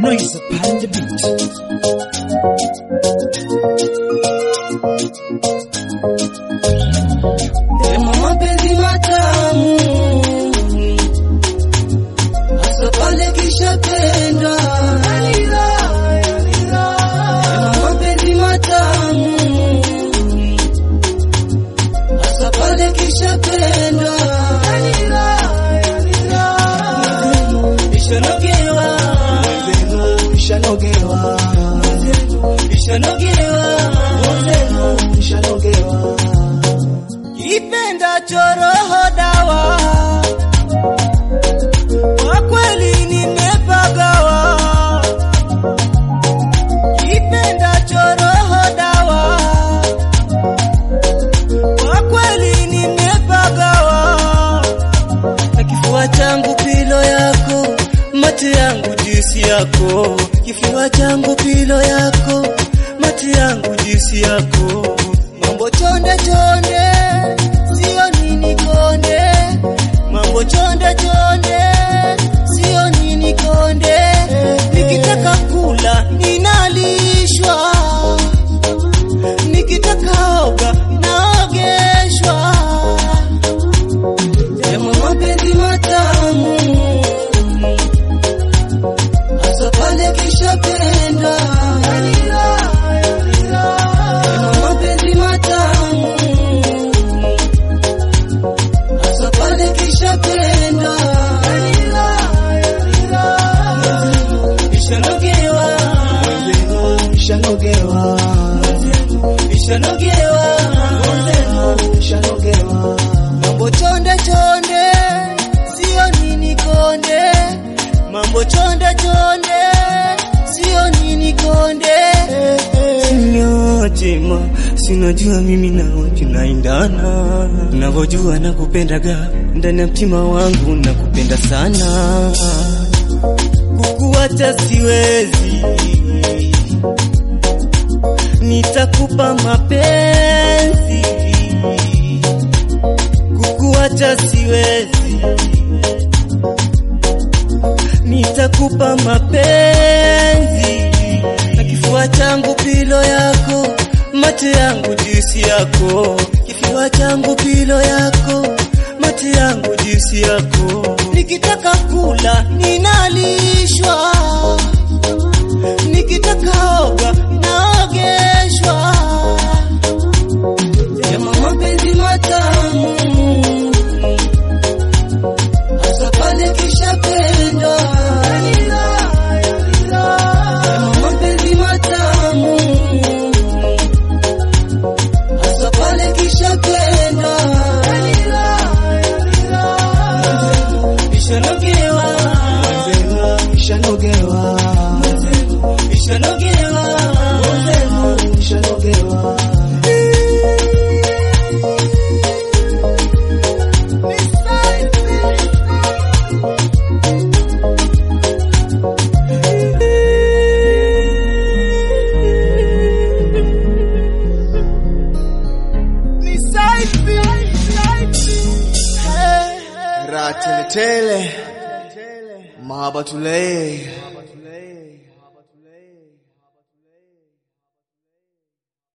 noise upon the beat. Ema mapenzi matamu hasa pale kishapendwa. Ema mapenzi matamu hasa pale kishapendwa. Ishanogewa, ishanogewa, ishanogewa, ishanogewa Ipenda choroho dawa, kwa kweli nimepagawa. Ipenda choroho dawa, kwa kweli nimepagawa. Na kifua changu pilo yako, mate yangu juisi yako. Kifua changu pilo yako, mate yangu juisi yako. Mambo chonde chonde, sio nini konde. Mambo chonde chonde, sio nini konde. Nikitaka kula ninalishwa, nikitaka oga naogeshwa. Ema mapenzi matamu hasa pale kishapendwa. Ema mapenzi matamu hasa pale kishapendwa. Ishanogewa, ishanogewa, ishanogewa, ishanogewa. Mambo chonde chonde, sio nini konde. Mambo chonde chonde, sio nini konde. Sinyochema, sinajua mimi nawe tunaendana, navyojua nakupendaga ndani ya mtima wangu, nakupenda sana, kukuacha siwezi, nitakupa mapenzi, kukuacha siwezi, nitakupa mapenzi na kifua changu pilo yako, mate yangu juisi yako, kifua changu pilo yako, mate yangu juisi yako. Nikitaka kula ninalishwa, nikitaka oga naogeshwa. Ema mapenzi matamu hasa pale kishapendwa. Ema mapenzi matamu hasa pale kishapendwa. Ishanogewa, ishanogewa, ishanogewa, ishanogewa. Raha tele tele, mahaba tule,